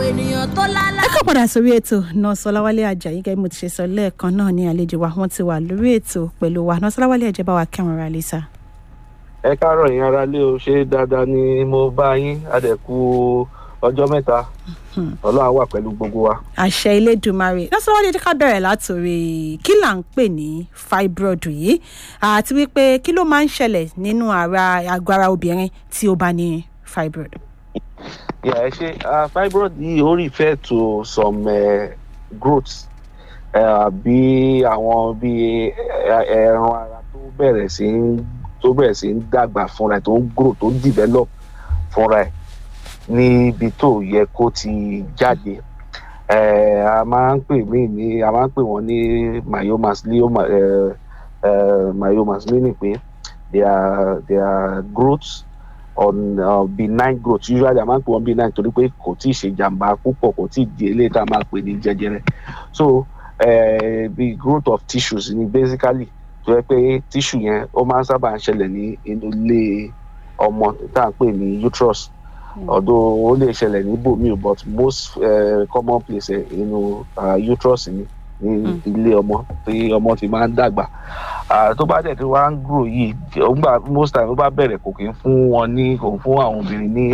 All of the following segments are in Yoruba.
ènìyàn tó lálá. ẹ kọ́ padà sórí ètò nọ́ọ̀sì ọláwálé ajayi gẹ́gẹ́ bí mo ti ṣe sọ lẹ́ẹ̀kan náà ní àlejò wa wọ́n ti wà lórí ètò pẹ̀lú wa nọ́ọ̀sì ọláwálé ajayi bá wa kẹ́wọn ra lè sá. ẹ káàárọ̀ yín ara lé o ṣé dáadáa ni mo bá yín adẹ̀kú ọjọ́ mẹ́ta ọlọ́run á wà pẹ̀lú gbogbo wa. àṣẹ ilédùnmarè nọ́ọ̀sì ọláwálé jẹ́ ká bẹ̀rẹ̀ látòrí kí là ń pè ní fibroid yìí àti wípé kí ló máa ń ṣẹlẹ̀ nínú ara àgọ́ ara obìnrin tí ó bá ní fibroid. Yeah, ẹ ṣe uh, fibroid yìí ó refer to some uh, growths bí àwọn bí ẹran ara tó bẹ̀rẹ̀ sí ń tó bẹ̀rẹ̀ sí ń dàgbà fúnra ẹ̀ tó ń grow tó ń develop fúnra ẹ̀ níbi tó yẹ kó ti jáde Eh, a máa ń pè mí ní a máa ń pè wọ́n ní myomas glioma eh, eh, myomas meaning pé they are they are growths on uh, benign growth usually a máa ń pè wọ́n benign torí pé kò tí ì ṣe jàǹbá púpọ̀ kò tí ì di eléyìí tá a máa pè ní jẹjẹrẹ so uh, the growth of tissues ni basically tó yẹ pé tissue yẹn ó máa ń sábà ń ṣẹlẹ̀ ní inú ilé ọmọ tá à ń pè ní uterus although ó lè ṣẹlẹ̀ ní bòmíì but most uh, common place ẹ̀ inú uh, uterus ni ní ilé ọmọ tí ọmọ ti máa ń dàgbà tó bá dẹ̀ tí wọ́n á ń grow yìí ògbà most time ó bá bẹ̀rẹ̀ kò kí ń fún wọn ní kò ń fún àwọn obìnrin ní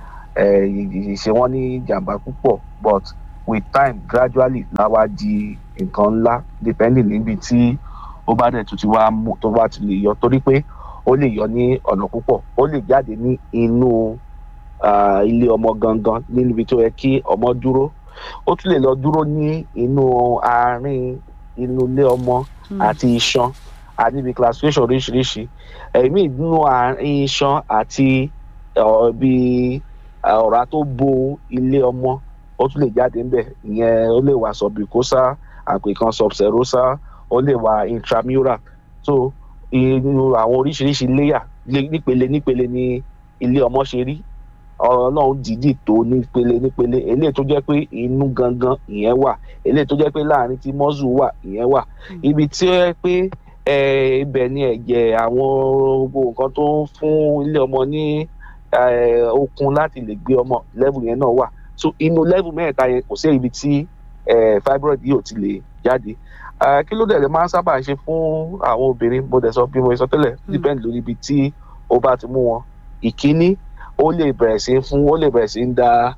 ìṣe wọn ní jàǹbá púpọ̀ but with time gradually láwa di nǹkan ńlá depending níbi tí ó bá dẹ̀ tún ti wá mú tó bá ti lè yọ torí pé ó lè yọ ní ọ̀nà púpọ̀ ó lè jáde ní inú ilé ọmọ gangan níbi tó yẹ kí ọmọ dúró ó tún lè lọ dúró ní inú àárín inú ilé ọmọ àti iṣan àníbi classification oríṣiríṣi ẹ̀mí nínú àárín iṣan àti bí ọ̀rá tó bo ilé ọmọ ó tún lè jáde ńbẹ̀ ìyẹn ó lè wà submucosa àpèkan subserosa ó lè wà intramural so inú àwọn oríṣiríṣi layer nípele nípele ní ilé ọmọ ṣe rí ọlọ́run dìídì tó nípele nípele eléyìí tó jẹ́ pé inú gangan ìyẹn wà eléyìí tó jẹ́ pé láàrin tí mọ́zù wà ìyẹn wà ibi tí ó yẹ pé ibẹ̀ ni ẹ̀jẹ̀ àwọn gbogbo nǹkan tó ń fún ilé ọmọ ní okun láti lè gbé ọmọ level yẹn náà wà so inú level mẹ́ta yẹn kò sí ibi tí fibroid yìí ò ti lè jáde kí ló dẹ̀ lè máa ń sábà ṣe fún àwọn obìnrin mo dẹ̀ sọ bí mo sọ tẹ́lẹ̀ depend lórí ibi tí ó bá ti mú wọn ìkíní ó lè bẹ̀rẹ̀ sí fún ó lè bẹ̀rẹ̀ sí ń da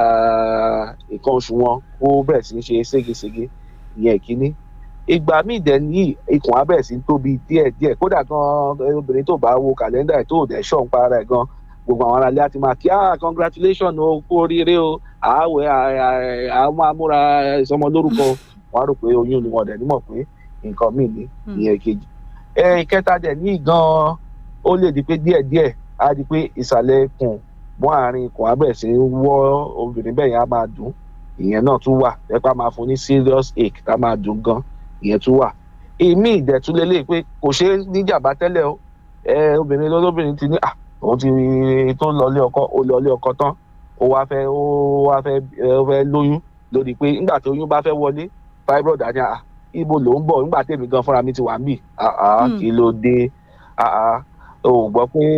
nǹkan oṣù wọn ó bẹ̀rẹ̀ sí ń ṣe ségesège ìyẹn ìkíní ìgbà míì dẹ̀ ní ikùn á bẹ̀rẹ̀ sí ń tóbi díẹ̀ díẹ̀ kódà gan obìnrin tó bá wo kàlẹ́ndà ẹ̀ tó dẹ̀ ṣọ̀ ń para ẹ̀ gan gbogbo àwọn aráalé á ti máa kí ah congratulation o kú oríire o àáwẹ̀ àwọn amúra ìsọmọ lórúkọ wọn á rò pé oyún ni wọn dẹ̀ nímọ̀ pé nǹkan míì ní ìyẹn kejì ìkẹta dẹ̀ ní gan ó lè di pé díẹ̀díẹ̀ á di pé ìsàlẹ̀ ikùn mọ́ àárín ikùn á bẹ̀rẹ̀ sí í wọ́ obìnrin bẹ́ẹ̀ yẹn á máa dùn ìyẹn náà tún wà ẹ̀pá máa fún ní serious ache tá máa dùn gan ìyẹn tún wà èmi ìdẹ̀túlẹ̀ lè pé kò ṣeé níjàmbá tẹ́lẹ̀ o obìnrin lọ́lọ́bìnrin ti ní à òun ti tó lọlé ọkọ ó lọlé ọkọ tán ó wá fẹ́ ó wá fẹ́ ó fẹ́ lóyún lórí pé nígbà tí oyún bá fẹ́ wọlé fibroid àti à ibo ló ń bọ̀ nígbà tèmi gan fúnra mi ti wà ń bì kí ló dé o gbọ́ pé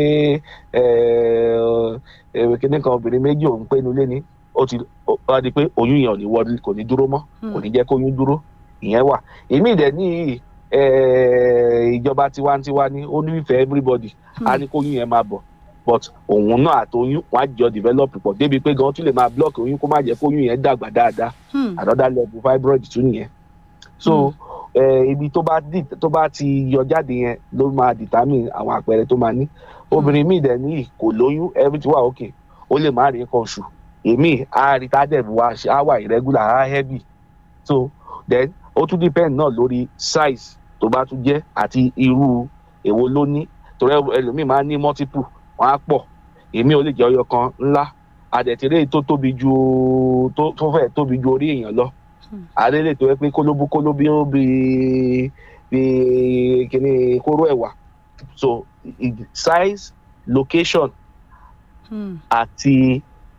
kíní kan obìnrin méjì òun pé inú ilé ni ó ti wá di pé oyún yẹn ò ní wọlé kò ní dúró mọ́ kò ní jẹ́ kó oyún dúró ìyẹn wà èmi ìdẹ̀ ní ìjọba tiwantiwa ni ó nífẹ̀ẹ́ everybody á ní kó oyún yẹn máa bọ̀ but òun náà àtọyún wọn á jọ develop pọ̀ débi pé gan tún lè máa block oyún kó má jẹ́ kó oyún yẹn dàgbà dáadáa another level fibroid tún nìyẹn so. Mm ibi tó bá dì tó bá ti yọ jáde yẹn ló máa determine àwọn àpẹẹrẹ tó máa ní obìnrin míì dẹ̀ ní kò lóyún everything wà okay ó lè má rí nǹkan oṣù èmi á rí tádẹ̀ wá á wà irregular á heavy so then ó tún depend náà lórí size tó bá tún jẹ́ àti irú èwo ló ní torí ẹlòmíì máa ń ní multiple wọn á pọ̀ èmi ò lè jẹ́ ọyọ kan ńlá àdẹ̀tẹ̀rẹ́ tó tóbi ju tó fẹ́ tóbi ju orí èèyàn lọ àdélé tó yẹ pé kólóbú kólóbí ó bí bí kíní kóró ẹ̀wà so size location àti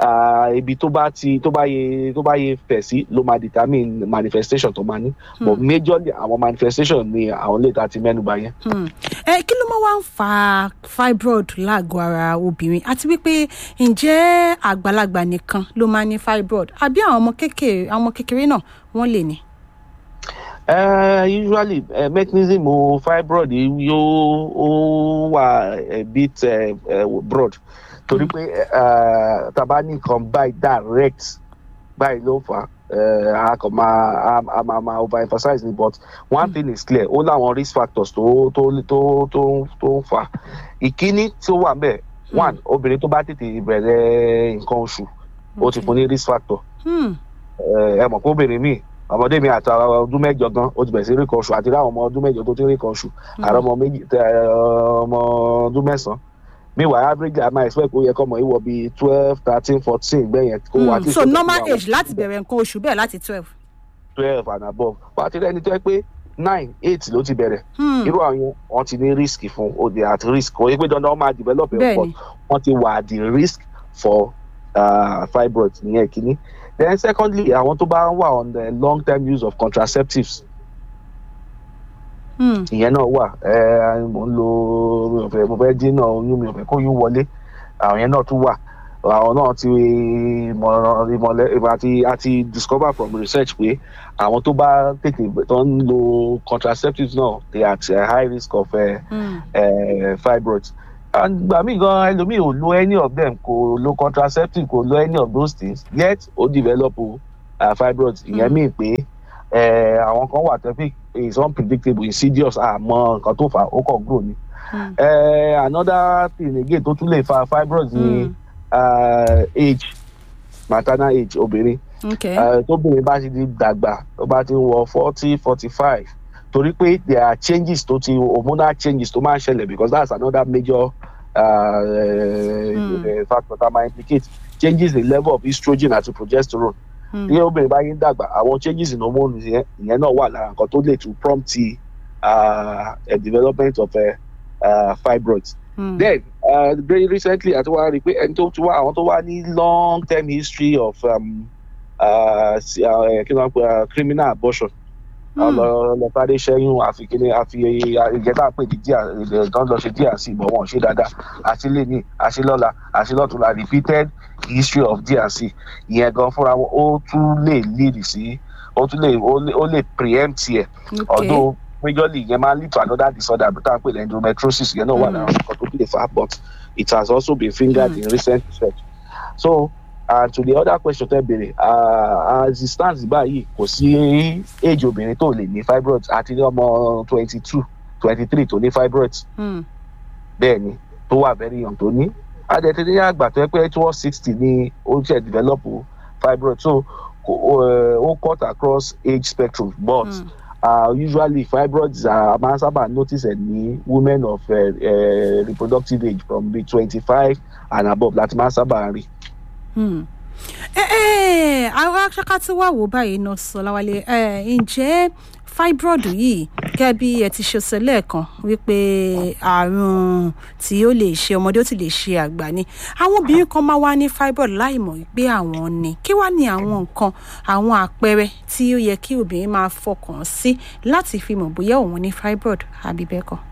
ah, ibi tó bá ti tó bá yẹ tó bá yẹ fẹ̀ sí ló máa determine manifestation tó máa ní but majorly àwọn manifestation ni àwọn lè ta ti mẹ́nuba yẹn. Hmm. ẹ kí ló máa wá ń fa fibroid lágọ̀ọ́ ara obìnrin àti wípé ǹjẹ́ àgbàlagbà nìkan ló máa ní fibroid àbí àwọn ọmọ kékeré àwọn ọmọ kékeré náà wọ́n lè ní. Uh, usually uh, mechanism o fibroid yìí yóò ó wà a bit uh, uh, broad torí pé uh, tá a bá ní nǹkan báyìí direct báyìí ló fà á a kò máa a a máa máa overemphasize ni but one thing is clear ó láwọn risk factors tó tó tó tó tó ń fà á ìkíní tí ó wà ńbẹ̀ one obìnrin tó bá tètè bẹ̀rẹ̀ nǹkan oṣù ó ti fún ní risk factor Hmm. ẹ mọ̀ pé obìnrin míì ọmọdé mi àti ọdún mẹ́jọ gan ó ti bẹ̀rẹ̀ sí rí kan oṣù àti rí àwọn ọmọ ọdún mẹ́jọ tó ti rí kan oṣù àrọ ọmọ méjì tẹ ẹ, ọmọ ọdún mẹ́sàn-án meanwhile average i might expect kó yẹ kọ́mọ yìí wọ bíi twelve thirteen fourteen gbẹ̀yẹn kó wà Hmm. so normal age láti bẹ̀rẹ̀ nǹkan oṣù bẹ́ẹ̀ láti twelve. twelve and above wà á ti rẹ́ni tó yẹ pé nine eight ló ti bẹ̀rẹ̀ Hmm. irú àwọn yẹn wọ́n ti ní risk fún o dey at risk kò yẹ pé dandan wọ́n máa develop ẹ̀ Bẹ́ẹ̀ni. but wọ́n ti wà at the risk for uh, fibroid ìyẹn kínní then secondly àwọn tó bá wà on the long term use of contraceptives Hmm. ìyẹn náà wà ẹ mo ń lo mi ò fẹ́ mo fẹ́ dínà oyún mi ò fẹ́ kó oyún wọlé àwọn yẹn náà tún wà àwọn náà ti ìmọ̀ràn ìmọ̀lẹ́ àti àti discover from research pé àwọn tó bá tètè tó ń lo contraceptives náà they are at a high risk of uh, Hmm. uh, fibroids and gbà mí gan ẹlòmíì ò lo any of them kò lo contraceptive kò lo any of those things yet ó develop uh, fibroids ìyẹn Mm. mí pé eh, àwọn kan wà tẹ́fí is unpredictable insidious àmọ́ nǹkan tó fà á ó kàn grow ni. Hmm. Eh, another thing again tó tún lè fa fibroids ni Hmm. uh, age maternal age obìnrin okay. uh, tóbìnrin bá ti di dàgbà tó bá ti ń wọ forty forty five torí pé there are changes tó ti hormonal changes tó máa ń ṣẹlẹ̀ because that's another major uh, Hmm. uh, factor that might implicate changes in level of estrogen àti progesterone Hmm. bí obìnrin bá yín dàgbà àwọn changes in hormone yẹn ìyẹn náà wà lára nǹkan tó lè tún prompt the, uh, a development of uh, uh, fibroids Hmm. then uh, very recently àti wá rí i pé ẹni tó ti wá àwọn tó wá ní long term history of um, uh, si- uh, kí ló ń pè uh, criminal abortion Hmm. ọlọ́pàdé ṣẹ́yún àfi kíní àfi ìjẹ́ta pè ní díà ìdán lọ ṣe díà sí ìbọn wọn ṣe dáadáa àti lè ní àṣelọ́la àṣelọ́túnla repeated history of DRC ìyẹn gan fúnra wọn ó tún lè lead sí ó tún lè ó lè- ó lè preempt ẹ̀ okay. although majorly yẹn máa lead to another disorder bí táwọn pè ní endometriosis yẹn náà wà Mm. lára nǹkan tó lè fà á but it has also been fingered Mm. in recent research so and to the other question tẹ́ béèrè uh, as it stands báyìí kò sí age obìnrin tó lè ní fibroids àti ní ọmọ twenty two twenty three tó ní fibroids Hmm. bẹ́ẹ̀ ni tó wà very young tó ní adẹ̀tẹ̀ ní àgbà tó yẹ pé towards sixty ni ó ṣe develop fibroid so kò- ó ó cut across age spectrum but Hmm. uh, usually fibroids are máa ń sábà notice ẹ̀ ní women of uh, uh, reproductive age from be twenty-five and above láti máa ń sábà rí. Hmm. ẹ ẹ àwọn aṣáká tí wàá wò báyìí náà sọ láwálé ẹ ǹjẹ́ fibroid yìí gẹ́gẹ́ bí ẹ ti ṣe sọ lẹ́ẹ̀kan wípé àrùn tí ó lè ṣe ọmọdé ó sì lè ṣe àgbà ni àwọn obìnrin kan máa wá ní fibroid láì mọ̀ wípé àwọn ní kí wá ní àwọn nǹkan àwọn àpẹẹrẹ tí ó yẹ kí obìnrin máa fọkàn sí láti fi mọ̀ bóyá òun ní fibroid àbí bẹ́ẹ̀ kọ́.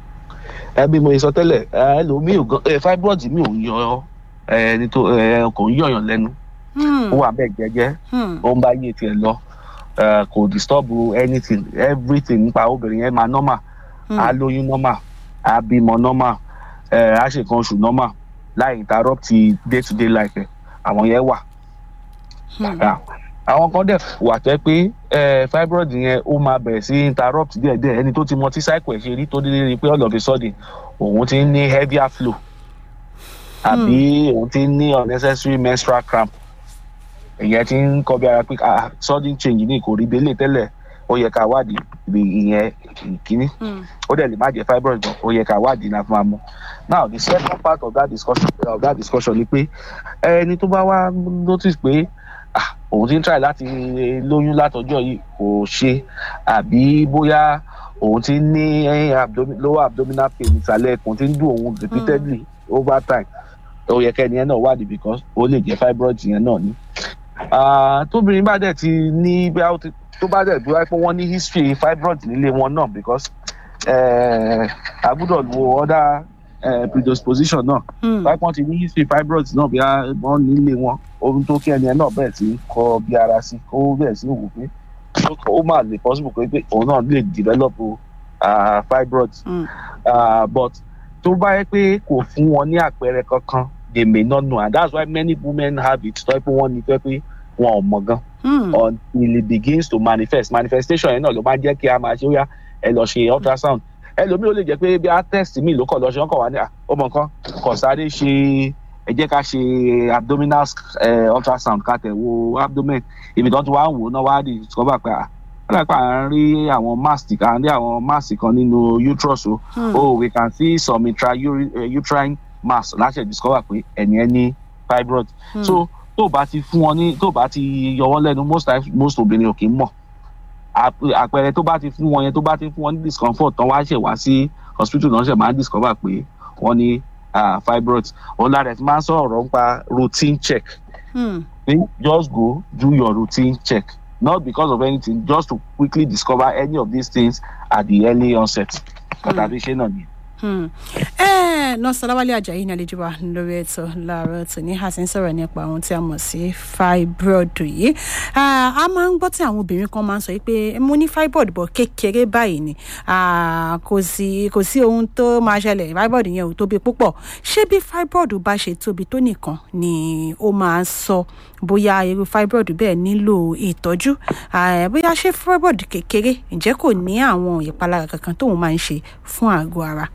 ẹ bí mo sọ tẹ́lẹ̀ ẹ lómi ò gan ẹ fibroid mi ò yan ẹ nítorí ẹ kò ń yọ̀yàn lẹ́nu Hmm. ó wà bẹ́ẹ̀ jẹ́jẹ́ Hmm. ó ń bá yé tiẹ̀ lọ eh, kò disturb anything everything nípa obìnrin yẹn máa normal Hmm. á lóyún normal á bímọ normal eh, á ṣe nǹkan oṣù normal láì interrupt day to day life ẹ̀ àwọn yẹn wà. Hmm. Ah, àwọn kan dẹ̀ wà tẹ́ pé eh, fibroid yẹn ó máa bẹ̀rẹ̀ sí interrupt díẹ̀díẹ̀ ẹni tó ti mọ tí cycle ẹ̀ ṣe rí tó dédé rí pé all of a sudden òun ti ń ní heavier flow àbí òun ti ń ní unnecessary menstrual cramp ìyẹn ti ń kọ bí ara pé ah sudden change ní kò rí délé tẹ́lẹ̀ ó yẹ ká wádìí ibi ìyẹn ìkíní Hmm. ó dẹ̀ lè má jẹ́ fibroid gan ó yẹ ká wádìí náà fún wa mọ́ now the second part of that discussion of that discussion ni pé ẹni tó bá wá notice pé ah òun ti ń try láti lóyún látọjọ́ yìí kò ṣe àbí bóyá òun ti ń ní abdomin, lower abdominal pain ìsàlẹ̀ ẹ̀kùn ti ń dùn òun repeatedly over time ó yẹ kẹ́ni yẹn náà wádìí because ó lè jẹ́ fibroid yẹn náà ni. Ah, tóbìnrin bá dẹ̀ ti ní bí a ó ti tó bá dẹ̀ bí wáyé pé wọ́n ní history fibroid nílé wọn náà because eh, a gbọ́dọ̀ wo other eh, predisposition náà Hmm. wáyé pọ́n ti ní history fibroid náà bí a- wọ́n nílé wọn ohun tó kí ẹni yẹn náà bẹ̀rẹ̀ sí kọ bí ara sí kó bẹ̀rẹ̀ sí wò pé ó kọ- ó máa lè possible pé pé òun náà lè develop ah, fibroid Hmm. uh, but tó bá yẹ pé kò fún wọn ní àpẹẹrẹ kankan they may not know and that's why many women have it tó yẹ pé wọ́n ní tó yẹ pé wọn ò mọ̀ gan Hmm. until it begins to manifest manifestation yẹn náà ló máa jẹ́ kí a máa ṣe ó yá ẹ lọ ṣe ultrasound ẹlòmíì ó lè jẹ́ pé bí a test mi ló kọ̀ lọ ṣe wọ́n kọ̀ wá ní à ó mọ̀ nǹkan kọ̀ sáré ṣe ẹ jẹ́ ká ṣe abdominal eh, ultrasound ká tẹ̀ wo abdomen ibi tó ti wá ń wò ó náà wá di discover pé à wọ́n dàgbà à ń rí àwọn mass à ń rí àwọn mass kan nínú uterus o Hmm. oh we can see some intrauterine mass láṣẹ discover pé ẹni ẹ ní fibroid Hmm. so tó o bá ti fún wọn ní tó o bá ti yọ wọn lẹ́nu most times most obìnrin ò kì í mọ̀ Àp- àpẹẹrẹ tó bá ti fún wọn yẹn tó bá ti fún wọn ní discomfort tán wá ṣe wá sí hospital náà ṣe máa ń discover pé wọ́n ní ah, fibroid òun lára ẹ̀ ti máa ń sọ̀rọ̀ nípa routine check Hmm. then just go do your routine check not because of anything just to quickly discover any of these things at the early onset pàtàkì ṣe náà ni. Hmm. Eh, nọ́ọ̀sì ọláwálé ajayi ní àlejò wa lórí ètò láàárọ̀ tòní a sì ń sọ̀rọ̀ nípa ohun tí a mọ̀ sí fibroid yìí Ah, a máa ń gbọ́ tí àwọn obìnrin kan máa ń sọ yìí pé mo ní fibroid bọ̀ kékeré báyìí ni Ah, kò sí kò sí ohun tó máa ṣẹlẹ̀ fibroid yẹn ò tóbi púpọ̀ ṣé bí fibroid bá ṣe tóbi tó nìkan ni ó máa sọ bóyá irú fibroid bẹ́ẹ̀ nílò ìtọ́jú Ah, bóyá ṣé fibroid kékeré ǹjẹ́ kò ní àwọn ìpalára kankan tóun máa ń ṣe fún àgọ́ ara.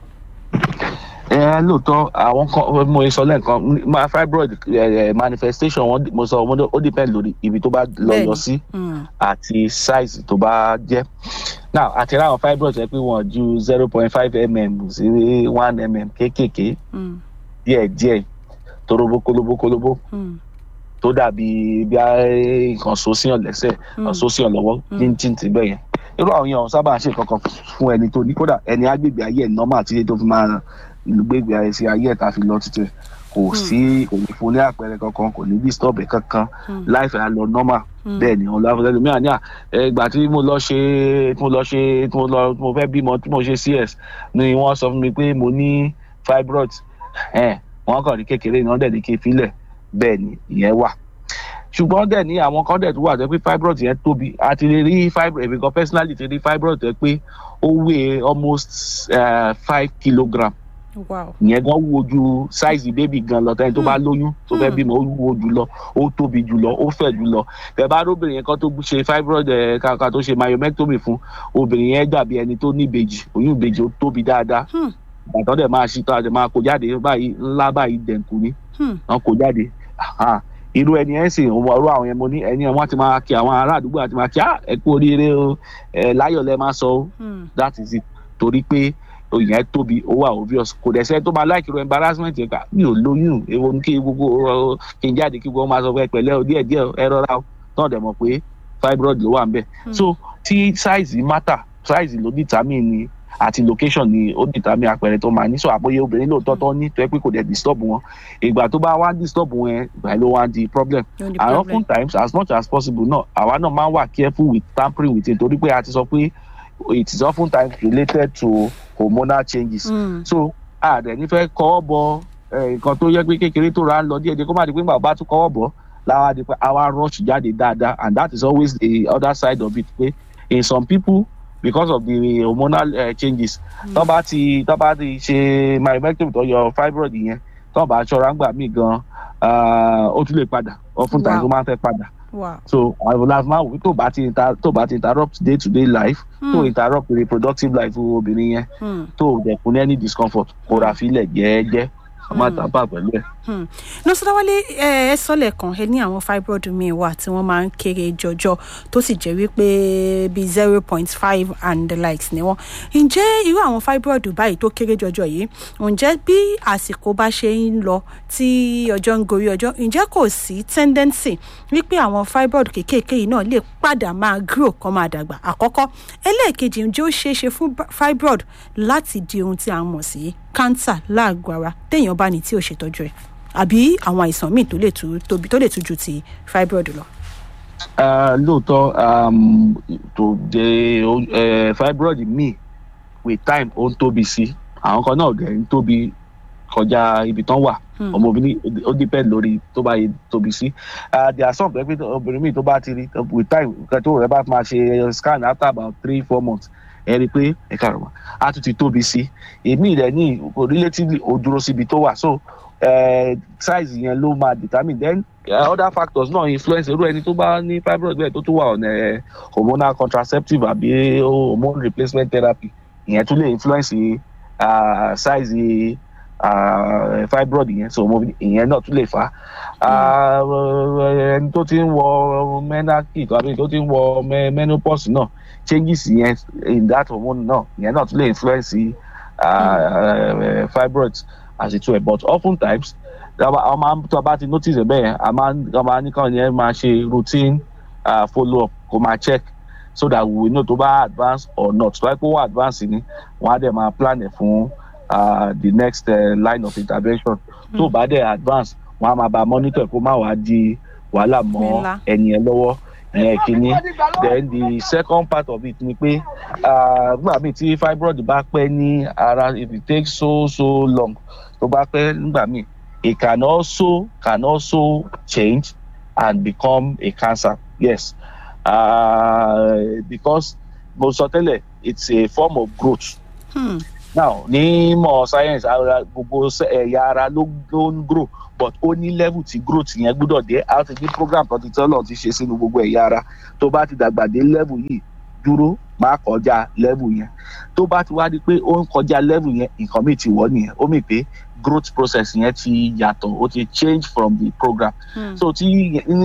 ẹ lóòótọ́ àwọn kan mo sọ lẹ́ẹ̀kan ma- fibroid eh, manifestation wọn mo sọ mo ní ó depend lórí ibi tó bá lọ Bẹ́ẹ̀ni. yọ sí Hmm. àti size tó bá jẹ́ now àti ráwọn fibroid yẹ pé wọ́n ju zero point five mm sí one mm kéékèèké Hmm. díẹ̀díẹ̀ torobo kolobo kolobo Hmm. tó dàbí bí a nǹkan so síyàn lẹ́sẹ̀ Hmm. so síyàn lọ́wọ́ Mm. jíǹjìn ti bẹ́ẹ̀ yẹn irú àwọn yẹn ò sábà ń ṣe kankan fún ẹni tó ní kódà ẹni agbègbè ayé ẹ̀ normal tí tó fi máa gbégbé ayé sí ayé ẹ̀ tá a fi lọ títí kò sí kò ní fún ní àpẹẹrẹ kankan kò ní disturb ẹ̀ kankan Hmm. life ẹ̀ á lọ normal Hmm. bẹ́ẹ̀ ni ọ̀la fún ẹlòmíràn ní à ìgbà tí mo lọ ṣe tí mo lọ ṣe tí mo lọ tí mo fẹ́ bímọ tí mo ṣe cs ni wọ́n sọ fún mi pé mo ní fibroid ẹ̀ wọ́n kàn ní kékeré ni wọ́n dẹ̀ ní kí n filẹ̀ bẹ́ẹ̀ ni ìyẹn wà ṣùgbọ́n dẹ̀ ní àwọn kan dẹ̀ tó wà tó pé fibroid yẹn tóbi a ti lè rí fibroid èmi kan personally ti rí fibroid tó pé ó weigh almost uh, five kilogram wow. ìyẹn gan wúwo ju size baby gan lọ tẹni tó bá lóyún tó fẹ́ Hmm. bímọ ó wúwo jù lọ ó tóbi jù lọ ó fẹ̀ jù lọ bẹ́ẹ̀ bá róbìnrin yẹn kan tó ṣe fibroid ẹ̀ kàkà tó ṣe myomectomy fún obìnrin yẹn dàbí ẹni tó ní ìbejì oyún ìbejì ó tóbi dáadáa Hmm. ìgbàtọ́ dẹ̀ máa ṣí tó àdè máa kó jáde báyìí ńlá báyìí dẹ̀nkù ni Hmm. wọn kó jáde Aha. irú ẹni ẹ̀ sì wọ irú àwọn yẹn mo ní ẹni ẹ̀ wọ́n ti máa kí àwọn ará àdúgbò àti máa kí "Ah, ẹ kú oríire o ẹ láyọ̀ lẹ máa sọ o Hmm. that is it torí pé òyìn tóbi ó wà obvious kò dẹ̀ sẹ́ tó máa láìkí ro embarrassment yẹn ká mi ò lóyún èwo ní kí gbogbo ọ, kí n jáde kí gbogbo máa sọ pé pẹ̀lẹ́ o díẹ̀ díẹ̀ o, ẹ rọra o náà dẹ̀ mọ̀ pé fibroid ló wà ń bẹ̀ Hmm. so tí size matter size ló determine ni àti location ni ó determine àpẹẹrẹ tó máa ní so àbóyé obìnrin lóòótọ́ tó ní tó yẹ pé kò dẹ̀ disturb wọn ìgbà tó bá wá disturb wọn yẹn ìgbà ló wá di problem No, the and problem. oftentimes as much as possible náà àwa náà máa ń wà careful with tampering with it torí pé a ti sọ pé it is oftentimes related to hormonal changes Hmm. so a dẹ̀ nífẹ̀ẹ́ kọ́wọ́ bọ eh, nǹkan tó yẹ pé kékeré tó ra ń lọ díẹ̀ díẹ̀ kó má di pé bàbá tún kọ́wọ́ bọ̀ láwa di pé àwa rush jáde dáadáa and that is always the other side of it pé in some people because of the hormonal uh, changes tó bá ti tó bá ti ṣe myomectomy tó yọ fibroid yẹn tó bá ṣọ́ra ń gbà mí gan ah, ó tún lè padà oftentimes Wow. ó máa ń fẹ́ padà wow. so àwọn ọ̀la máa wò pé tó bá ti inter- tó bá ti interrupt day to day life tó Hmm. interrupt reproductive life obìnrin yẹn Hmm. tó dẹ̀ fún ní any discomfort kó ra fílẹ̀ jẹ́ẹ́jẹ́ kó má Hmm. tàbá pẹ̀lú ẹ̀. Hmm. nọ́sọ̀dáwálé ẹ ẹ sọ́lẹ̀ kan ẹ ní àwọn fibroid míì wà tí wọ́n máa ń kéré jọjọ tó sì jẹ́ wípé bíi zero point five and the likes ni wọ́n ǹjẹ́ irú àwọn fibroid báyìí tó kéré jọjọ yìí ǹjẹ́ bí àsìkò bá ṣe ń lọ tí ọjọ́ ń gorí ọjọ́ ǹjẹ́ kò sí tendency wípé àwọn fibroid kéékèèké yìí náà lè padà máa grow kan máa dàgbà àkọ́kọ́ ẹlẹ́ẹ̀kejì ǹjẹ́ ó ṣeé ṣe fún ba- fibroid láti di ohun tí a mọ̀ sí cancer láàgọ́ ara téèyàn bá ní tí ò ṣètọ́jú ẹ̀. àbí àwọn àìsàn míì tó lè tú tóbi tó lè tú ju ti fibroid lọ. Uh, lóòótọ́ um, tó de uh, fibroid míì with time ó ń tóbi sí àwọn kan náà dẹ̀ ń tóbi kọjá ibi tán wà ọmọbìnrin ó depend lórí tó bá yẹ tóbi sí there are some pé obìnrin míì tó bá ti rí with time nǹkan tó rẹ bá máa ṣe scan after about three four months ẹ rí i pé ẹ kàrọ̀ wá á tún ti tóbi sí èmi rẹ̀ ní relatively ó dúró síbi tó wà so uh, size yẹn ló máa determine then uh, other factors náà influence irú ẹni tó bá ní fibroid bẹ́ẹ̀ tó tún wà ọ̀nà hormonal contraceptive àbí hormone replacement therapy ìyẹn tún lè influence uh, size uh, fibroid yẹn so ìyẹn náà tún lè fà á ẹni tó ti ń wọ menarche tàbí tó ti ń wọ menopause náà changes yẹn in that hormone náà ìyẹn náà tún lè influence uh, fibroid as it were but often times a máa tó a bá ti notice ẹ bẹ́ẹ̀ a máa a máa ní káwọn yẹn máa ṣe routine uh, follow up kó máa check so that we know tó bá advance or not tó bá kó wá advance ni wọ́n á dẹ̀ máa plan ẹ̀ fún uh, the next uh, line of intervention tó bá dẹ̀ advance wọ́n á máa bá monitor kó má wàá di wàhálà mọ́ ẹni yẹn lọ́wọ́ ìyẹn kìíní then the second part of it ni pé nígbà míì tí fibroid bá pẹ́ ní ara if it takes so so long tó bá pẹ́ nígbà míì it can also can also change and become a cancer yes uh, because mo sọ tẹ́lẹ̀ it's a form of growth. Hmm. now ní mọ̀ science ara gbogbo ẹ̀yà ara ló ló ń grow but ó ní level tí growth yẹn gbúdọ̀ dé a ti ní program kan ti tọ́lọ̀ ti ṣe sínú gbogbo ẹ̀yà ara tó bá ti dàgbà dé level yìí dúró má kọjá level yẹn tó bá ti wá di pé ó ń kọjá level yẹn nǹkan míì ti wọ̀ nìyẹn ó mì pé growth process yẹn ti yàtọ̀ ó ti change from the program hmm. so tí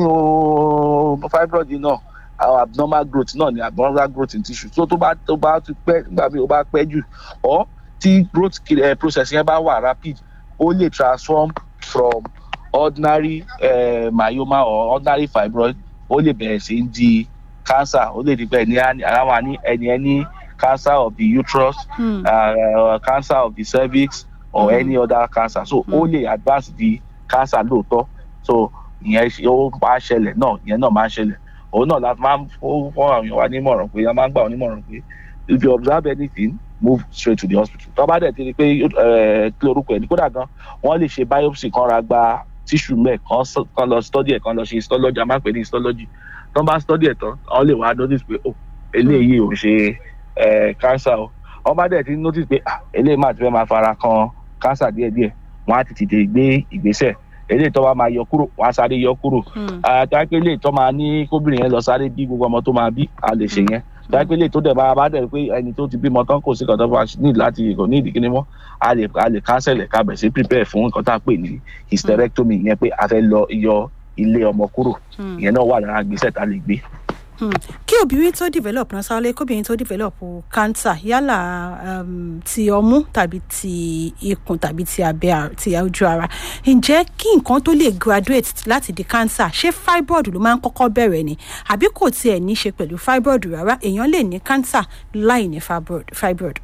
nínú fibroid náà our abnormal growth náà ni abnormal growth in tissue so tó bá tó bá ti pẹ́ nígbà míì ó bá pẹ́ jù or tí growth uh, process yẹn bá wà rapid ó lè transform from ordinary uh, myoma or ordinary fibroid ó lè bẹ̀rẹ̀ sí di cancer ó lè di pé ẹni àwọn àní ẹni ẹni cancer of the uterus mm. uh, cancer of the cervix or mm. any other cancer so ó mm. lè advance di cancer lóòótọ́ so ìyẹn ó máa ṣẹlẹ̀ náà ìyẹn náà máa ṣẹlẹ̀ òun náà la máa ń fún àwọn èèyàn wa nímọ̀ràn pé a máa ń gbà wọn nímọ̀ràn pé if you observe anything move straight to the hospital tó bá dẹ̀ ti rí i pé kí lorúkọ ẹ̀ ní kódà gan wọ́n lè ṣe biopsy kan ra gba tissue mẹ́ kan lọ study ẹ̀ kan lọ ṣe histology a máa ń pè ní histology tó bá study ẹ̀ tán wọ́n lè wá notice pé oh eléyìí ò ṣe cancer o wọ́n bá dẹ̀ ti notice pé ah eléyìí máa ti fẹ́ máa fara kan cancer díẹ̀díẹ̀ wọ́n á ti tètè gbé ìgbésẹ̀ eléyìí tó bá máa yọ kúrò wọ́n á sáré yọ kúrò àtàkì eléyìí tó máa ní kóbìnrin yẹn lọ sáré bí gbogbo ọmọ tó máa bí a lè ṣe yẹn dápẹ́lẹ́ tó dẹ̀ máa bá dẹ̀ pé ẹni tó ti bímọ tán kò sí nǹkan tó bá ní láti kò ní ìdíkíní mọ́ a lè a lè cancel ẹ̀ ká bẹ̀ sí prepare fún nǹkan tá a pè ní hysterectomy yẹn pé a fẹ́ lọ yọ ilé ọmọ kúrò ìyẹn náà wà lára gbèsè tá a lè gbé. kí obìnrin tó develop náà sáré kóbìnrin tó develop cancer yálà um, ti ọmú tàbí ti ikùn tàbí ti abẹ́ ti ojú ara ǹjẹ́ kí nǹkan tó lè graduate láti di cancer ṣé fibroid ló máa ń kọ́kọ́ bẹ̀rẹ̀ ni àbí kò tiẹ̀ ní ṣe pẹ̀lú fibroid rárá èèyàn lè ní cancer láì ní fibroid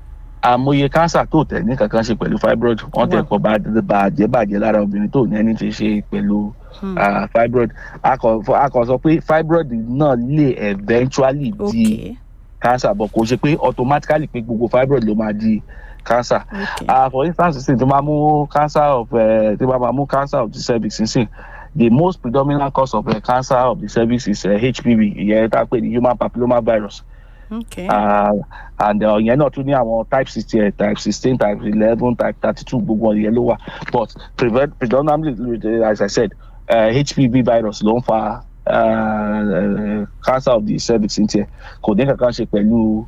àmọye cancer tó tẹ̀ ní kankan ṣe pẹ̀lú fibroid wọ́n tẹ̀ kọ́ bàjẹ́ bàjẹ́ lára obìnrin tó ní ẹni tí ṣe pẹ̀lú fibroid a kàn sọ pé fibroid náà lè eventually di okay. cancer but kò ṣe pé automatically pé gbogbo fibroid ló máa di cancer okay. uh, for instance sin tí wọ́n máa mú cancer of tí wọ́n máa mú cancer of the cervix sin the most predominant cause of uh, cancer of the cervix is uh, HPV ìyẹn tá a pè ní human papilloma virus okay. uh, and ìyẹn uh, náà tún ní àwọn type sixteen type sixteen type eleven type thirty two gbogbo ìyẹn ló wà but prevent predominantly as i said uh, hpv virus ló ń fa uh, cancer of the cervix ní tiẹ̀ kò ní kankan ṣe pẹ̀lú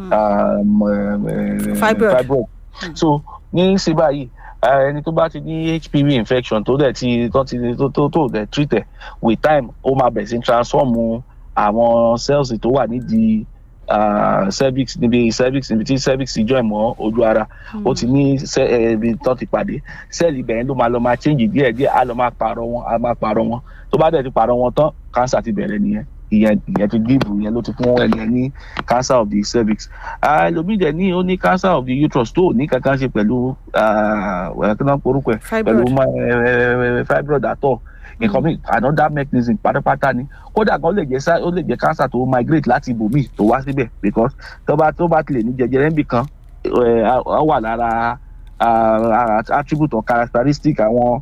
fibroid so ní sí báyìí ẹni tó bá ti ní hpv infection tó dẹ̀ ti tó ti tó tó tó dẹ̀ treat ẹ̀ with time ó máa bẹ̀rẹ̀ sí transform àwọn cells tó wà nídìí uh, cervix níbi cervix níbi tí cervix join mọ́ ojú ara ó ti ní ibi tó ti pàdé sẹ́ẹ̀lì ibẹ̀ yẹn ló máa lọ máa change díẹ̀ díẹ̀ á lọ máa pààrọ̀ wọn á máa pààrọ̀ wọn tó bá dẹ̀ ti pààrọ̀ wọn tán cancer ti bẹ̀rẹ̀ nìyẹn ìyẹn ìyẹn ti give ìyẹn ló ti fún ẹni ẹ ní cancer of the cervix ẹlòmíì dẹ̀ ní ó ní cancer of the uterus tó ní kankan ṣe pẹ̀lú kí náà porúkọ ẹ̀ pẹ̀lú fibroid àtọ̀ nǹkan mi another mechanism pátápátá ni kódà gan ó lè jẹ́ ó lè jẹ́ cancer tó migrate láti ibòmíì tó wá síbẹ̀ because tó bá tó bá tilẹ̀ ní jẹjẹrẹ níbì kan ó wà lára attribute or characteristic àwọn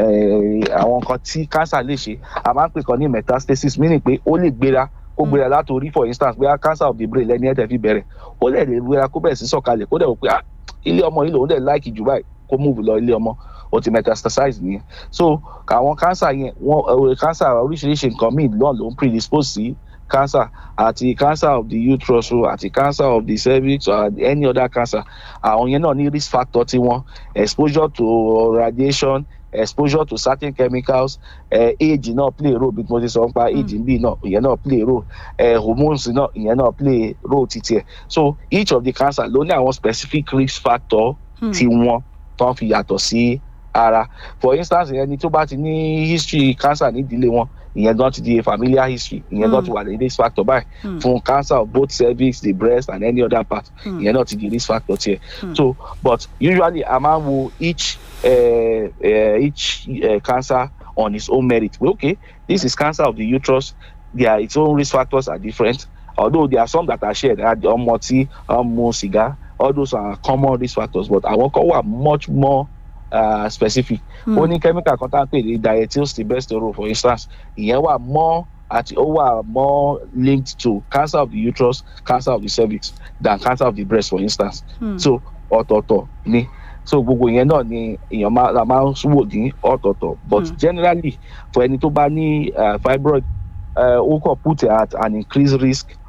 àwọn nǹkan tí cancer lè ṣe a máa ń pè kan ní metastasis meaning pé ó lè gbéra kó gbéra látòrí for instance bóyá cancer of the brain lẹ́ni ẹ̀tẹ̀ fi bẹ̀rẹ̀ ó lè lè gbéra kó bẹ̀rẹ̀ sí sọ̀kalẹ̀ kó dẹ̀ wò pé ilé ọmọ yìí lòun dẹ̀ láìkì jù báyìí kó move lọ ilé ọmọ ó ti metastasize nìyẹn so àwọn cancer yẹn wọn cancer oríṣiríṣi nǹkan míì náà ló ń predispose sí cancer àti cancer of the uterus àti cancer of the cervix or any other cancer àwọn yẹn náà ní risk factor tiwọn exposure to radiation exposure to certain chemicals uh, age náà play role bí mo ti sọ nípa age bí náà ìyẹn náà play role uh, hormones náà ìyẹn náà play role títí ẹ so each of the cancer ló ní àwọn specific risk factor tí wọn tán fi yàtọ̀ sí ara for instance ẹni tó bá ti ní history cancer nídìílé wọn ìyẹn gan ti di familiar history ìyẹn gan ti wà ní risk factor báyìí fún cancer of both cervix the breast and any other part ìyẹn náà ti di risk factor tiẹ̀ so but usually a máa ń wo each uh, uh, each uh, cancer on its own merit well, okay this is cancer of the uterus their its own risk factors are different although there are some that are shared ọmọ tí ọmọ sìgá all those are common risk factors but àwọn kan wà much more uh, specific ó ní chemical kan tá à ń pè ní diethylstilbestrol for instance ìyẹn wà more àti ó wà more linked to cancer of the uterus cancer of the cervix than cancer of the breast for instance mm. so ọ̀tọ̀ọ̀tọ̀ ni so gbogbo yẹn náà ni èèyàn máa la máa ń wò ní ọ̀tọ̀ọ̀tọ̀ but mm. generally for ẹni tó bá ní uh, fibroid ó uh, kàn put at an increased risk